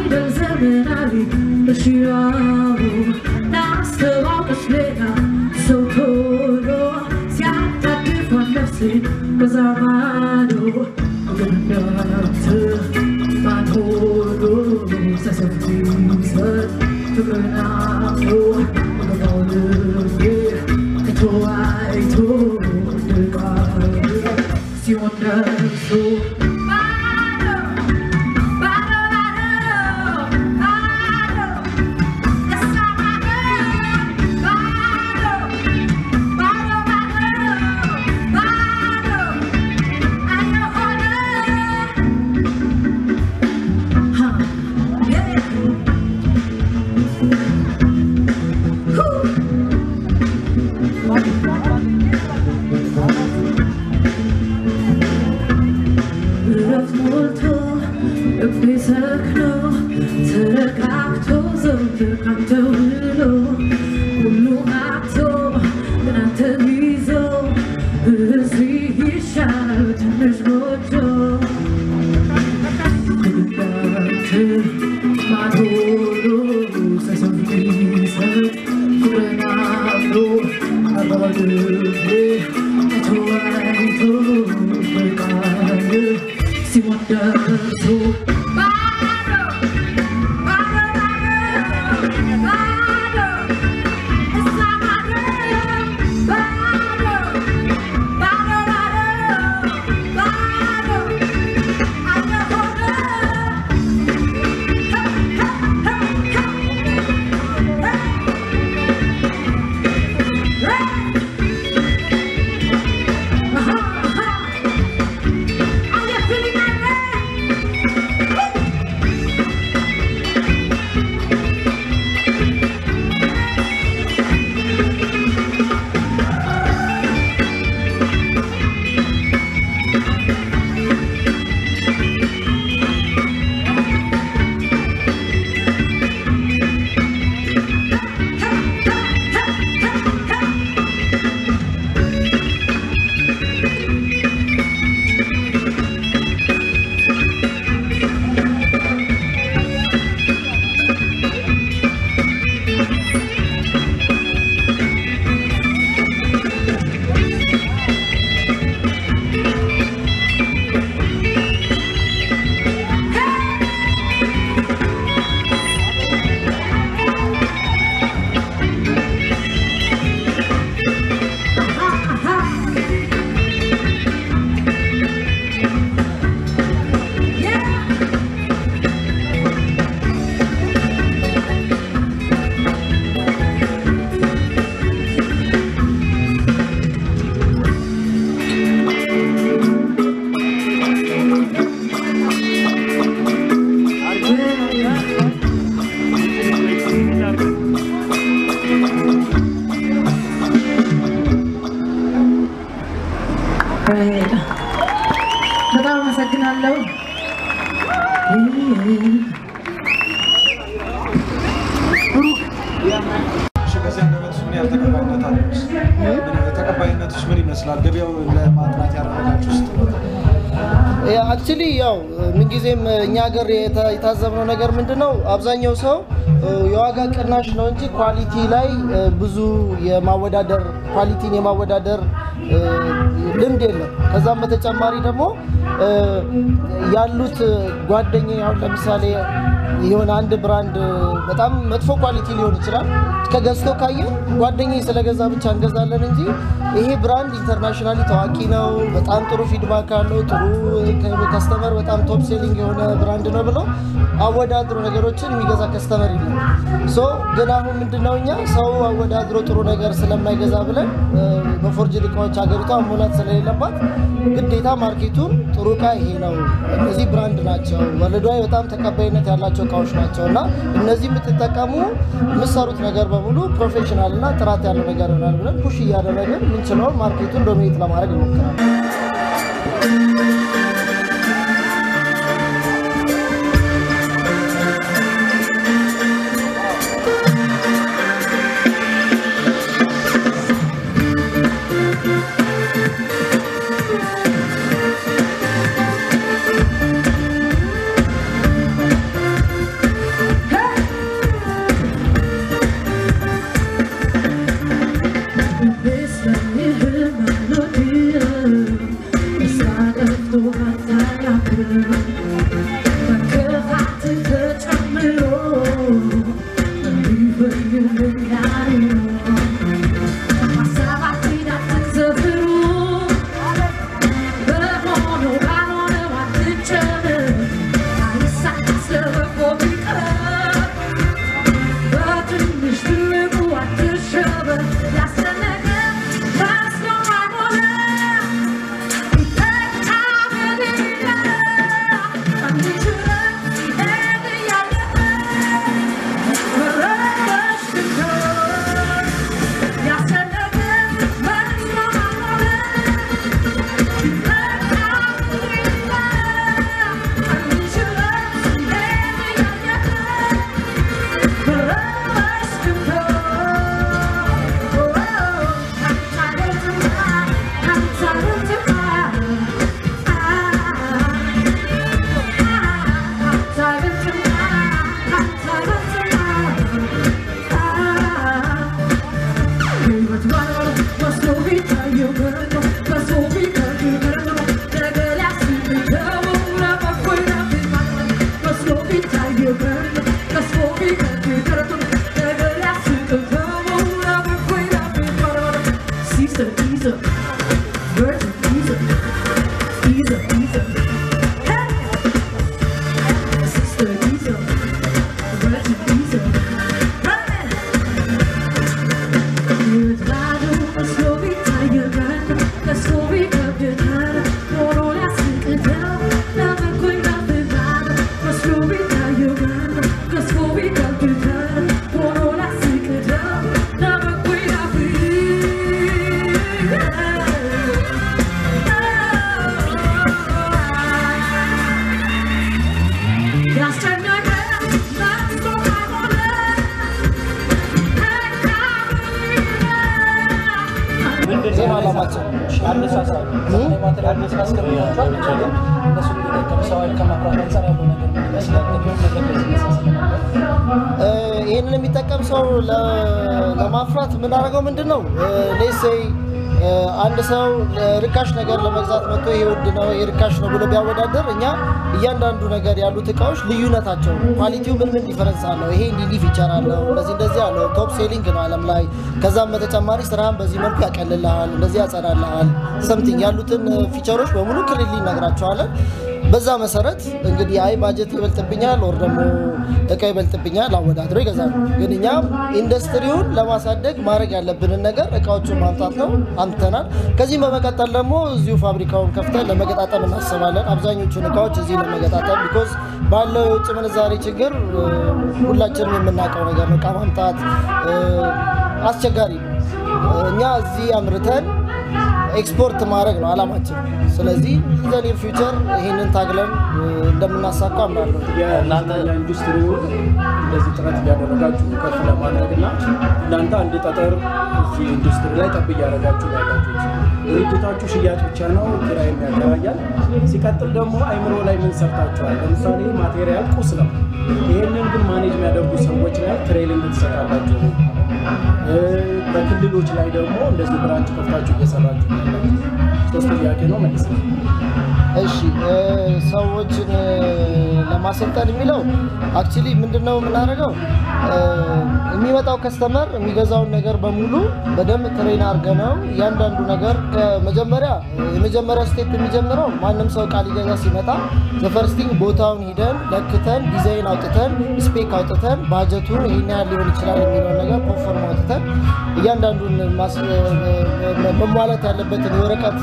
በዘመናዊ በሽራው ናስተዋወስ ሌላ ሰው ቶሎ ሲያጣድፏን ነፍሴን በዛ ማዶ ገነት ማን ሆኖ ሰሰፊ ሰጥ ፍቅርን አምኖ ገባው ልቤ አይቶ አይቶ ድቃል ሲሆን ደርሶ እረፍት ሞልቶ ልቤ ሰክኖ ተረጋግቶ ዘውትር ካንተ ውሎ ሁሉ አጥቶ ግን አንተን ይዞ እዚህ ይሻላል ትንሽ ጎጆ እንዳንተ ማን ሆኖ ሳይሰው ቢሰጥ ፍቅርን አምኖ አባባ ልቤ አይቶ አይቶ በቃል ሲሞት ደርሶ በጣም አመሰግናለሁ። እሺ፣ በዚህ አንደበትሽ ምን ያህል ተቀባይነት አለች? ተቀባይነትሽ ምን ይመስላል? ገበያውን ለማጥናት ያደረጋችሁ ውስጥ አክቹሊ ያው ምንጊዜም እኛ ሀገር የታ- የታዘብነው ነገር ምንድን ነው፣ አብዛኛው ሰው እ፣ የዋጋ ቅናሽ ነው እንጂ ኳሊቲ ላይ እ፣ ብዙ የማወዳደር ኳሊቲን የማወዳደር እ፣ ልምድ የለም። ከዛም በተጨማሪ ደግሞ እ፣ ያሉት ጓደኛ አሁን ለምሳሌ የሆነ አንድ ብራንድ በጣም መጥፎ ኳሊቲ ሊሆን ይችላል። ከገዝቶ ካየ ጓደኛ ስለገዛ ብቻ እንገዛለን እንጂ ይሄ ብራንድ ኢንተርናሽናሊ ታዋቂ ነው፣ በጣም ጥሩ ፊድባክ አለው፣ ጥሩ ከስተመር በጣም ቶፕ ሴሊንግ የሆነ ብራንድ ነው ብሎ አወዳድሮ ነገሮችን የሚገዛ ከስተመር የለም። ሶ ግን አሁን ምንድነው እኛ ሰው አወዳድሮ ጥሩ ነገር ስለማይገዛ ብለን እ፣ በፎርጅድ እቃዎች ሀገሪቷ መሙላት ስለሌለባት ግዴታ ማርኬቱን ጥሩ እቃ ይሄ ነው፣ እነዚህ ብራንድ ናቸው፣ ወርልድዋይድ በጣም ተቀባይነት ያላቸው እቃዎች ናቸው እና እነዚህ የምትጠቀሙ የምትሰሩት ነገር በሙሉ ፕሮፌሽናል እና ጥራት ያለው ነገር ይሆናል ብለን ፑሽ እያደረግን ምንችለውን ማርኬቱን ዶሚኔት ለማድረግ እንሞክራለን። Caesar, Caesar, Virgin Caesar, Caesar, Caesar. Hey! Sister Caesar, Virgin Caesar. Hey! Io vado a slovita, io vado a slovita, io vado, loro la sentita, la vengo in avevano, a slovita, io vado, a slovita, io vado, loro la sentita, la vengo in ዜና አላማቸው አነሳሳሉ ማቴሪያል አስገብቷቸዋል። ብቻ ግን እነሱ እንዲጠቀም ሰው ኃይል ከማፍራት አንጻር ያለው ነገር ምን ይመስላል? ቅድም ነገር ላይ ሲነሳ ስለነበር ይህንን የሚጠቀም ሰው ለ- ለማፍራት የምናደርገው ምንድን ነው? ሌሴይ አንድ ሰው ርካሽ ነገር ለመግዛት መጥቶ ይሄ ውድ ነው ይሄ ርካሽ ነው ብሎ ቢያወዳደር እኛ እያንዳንዱ ነገር ያሉት እቃዎች ልዩነታቸው ኳሊቲው ምን ምን ዲፈረንስ አለው፣ ይሄ እንዲህ እንዲህ ፊቸር አለው፣ እንደዚህ እንደዚህ አለው፣ ቶፕ ሴሊንግ ነው ዓለም ላይ። ከዛም በተጨማሪ ስራህን በዚህ መልኩ ያቀልልሃል፣ እንደዚህ ያጸዳልሃል፣ ሰምቲንግ ያሉትን ፊቸሮች በሙሉ ክልል ይነግራቸዋለን። በዛ መሰረት እንግዲህ አይ ባጀት ይበልጥብኛል ወር ደግሞ እቃ ይበልጥብኛል አወዳድሮ ይገዛሉ። ግን እኛም ኢንዱስትሪውን ለማሳደግ ማድረግ ያለብንን ነገር እቃዎቹን ማምጣት ነው። አምጥተናል። ከዚህም በመቀጠል ደግሞ እዚሁ ፋብሪካውን ከፍተን ለመገጣጠም እናስባለን። አብዛኞቹን እቃዎች እዚህ ለመገጣጠም ቢኮዝ ባለው የውጭ ምንዛሬ ችግር እ፣ ሁላችንም የምናውቀው ነገር ነው። እቃ ማምጣት እ፣ አስቸጋሪ ነው። እኛ እዚህ አምርተን ኤክስፖርት ማድረግ ነው አላማችን። ስለዚህ ዘኒር ፊውቸር ይህንን ታግለን እ፣ እንደምናሳካ አምናለሁ። የእናንተ ኢንዱስትሪውን እንደዚህ ጥረት እያደረጋችሁ ከፍ ለማድረግ እና እናንተ አንድ ጠጠር እዚህ ኢንዱስትሪ ላይ ጠብ እያደረጋችሁ ነው ያላችሁት። ድርጅታችሁ ሽያጭ ብቻ ነው፣ ኪራይ ያከራያል። ሲቀጥል ደግሞ አይምሮ ላይ ምን ሰርታችኋል? ለምሳሌ ማቴሪያል ቁስ ነው። ይህንን ግን ማኔጅ የሚያደርጉ ሰዎች ላይ ትሬኒንግ ትሰጣላችሁ። እ፣ በክልሎች ላይ ደግሞ እንደዚህ ብራንች ከፍታችሁ እየሰራችሁ ነው ያላችሁት። ሶስት ጥያቄ ነው መልስ ነው። እሺ እ፣ ሰዎችን እ፣ ለማሰልጠን የሚለው አክቹሊ ምንድን ነው የምናደርገው እ፣ የሚመጣው ከስተመር የሚገዛውን ነገር በሙሉ በደንብ ትሬን አድርገ ነው እያንዳንዱ ነገር ከመጀመሪያ የመጀመሪያ ስቴፕ የሚጀምረው ማንም ሰው እቃ ሊገዛ ሲመጣ ዘፈርስቲንግ ቦታውን ሂደን ለክተን ዲዛይን አውጥተን ስፔክ አውጥተን ባጀቱን ይህን ያህል ሊሆን ይችላል የሚለውን ነገር ፕሮፎርም አውጥተን እያንዳንዱን ማስ- መሟላት ያለበትን የወረቀት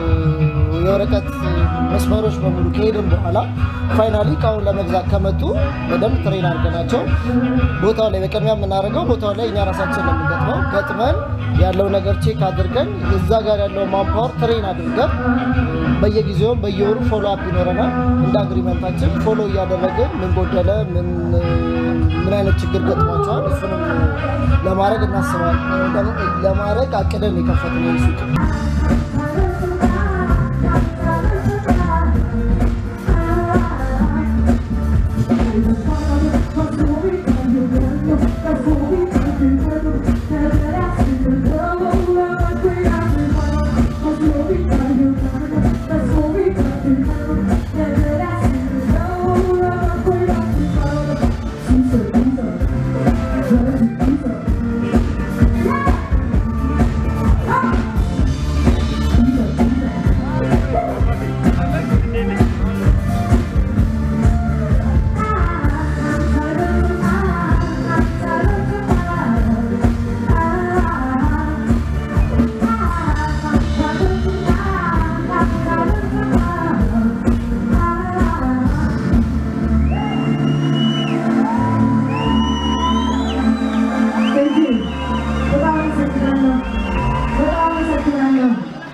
የወረቀት መስመሮች በሙሉ ከሄድን በኋላ ፋይናሊ እቃውን ለመግዛት ከመጡ በደንብ ትሬን አድርገናቸው ቦታው ላይ በቅድሚያ የምናደርገው ቦታው ላይ እኛ ራሳችን ነው የምንገጥመው። ገጥመን ያለው ነገር ቼክ አድርገን እዛ ጋር ያለው ማንፓወር ትሬን አድርገን በየጊዜውም በየወሩ ፎሎ አፕ ይኖረናል። እንደ አግሪመንታችን ፎሎ እያደረግን ምን ጎደለ፣ ምን ምን አይነት ችግር ገጥሟቸዋል እሱንም ለማድረግ እናስባለን። ለማድረግ አቅደን የከፈትነው ሱቅ Thank you. በጣም አመሰግናለሁ። በጣም አመሰግናለሁ።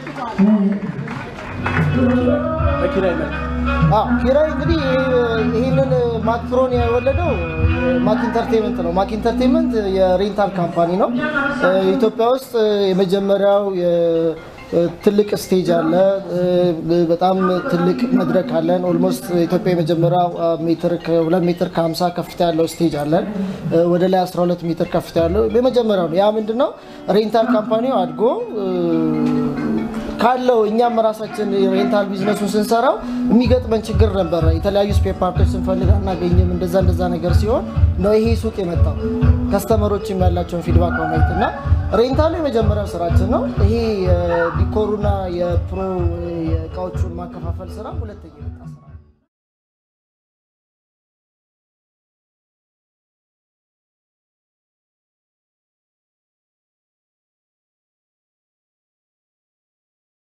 በኪራይ መልክ አዎ ኪራይ እንግዲህ ይህንን ማክሮን የወለደው ማክ ኢንተርቴንመንት ነው። ማክ ኢንተርቴንመንት የሬንታል ካምፓኒ ነው። ኢትዮጵያ ውስጥ የመጀመሪያው የ- ትልቅ ስቴጅ አለ። በጣም ትልቅ መድረክ አለን። ኦልሞስት ኢትዮጵያ የመጀመሪያው ሜትር ከሁለት ሜትር ከ50 ከፍታ ያለው ስቴጅ አለን። ወደ ላይ 12 ሜትር ከፍታ ያለው የመጀመሪያው ነው። ያ ምንድነው ሬንታል ካምፓኒው አድጎ ካለው እኛም ራሳችን ሬንታል ቢዝነሱን ስንሰራው የሚገጥመን ችግር ነበረ። የተለያዩ ስፔር ፓርቶች ስንፈልግ አናገኝም። እንደዛ እንደዛ ነገር ሲሆን ነው ይሄ ሱቅ የመጣው ከስተመሮችም ያላቸውን ፊድባክ በማየት እና ሬንታሉ የመጀመሪያው ስራችን ነው። ይሄ የዲኮሩና የፕሮ የእቃዎቹን ማከፋፈል ስራ ሁለተኛ የመጣ ስራ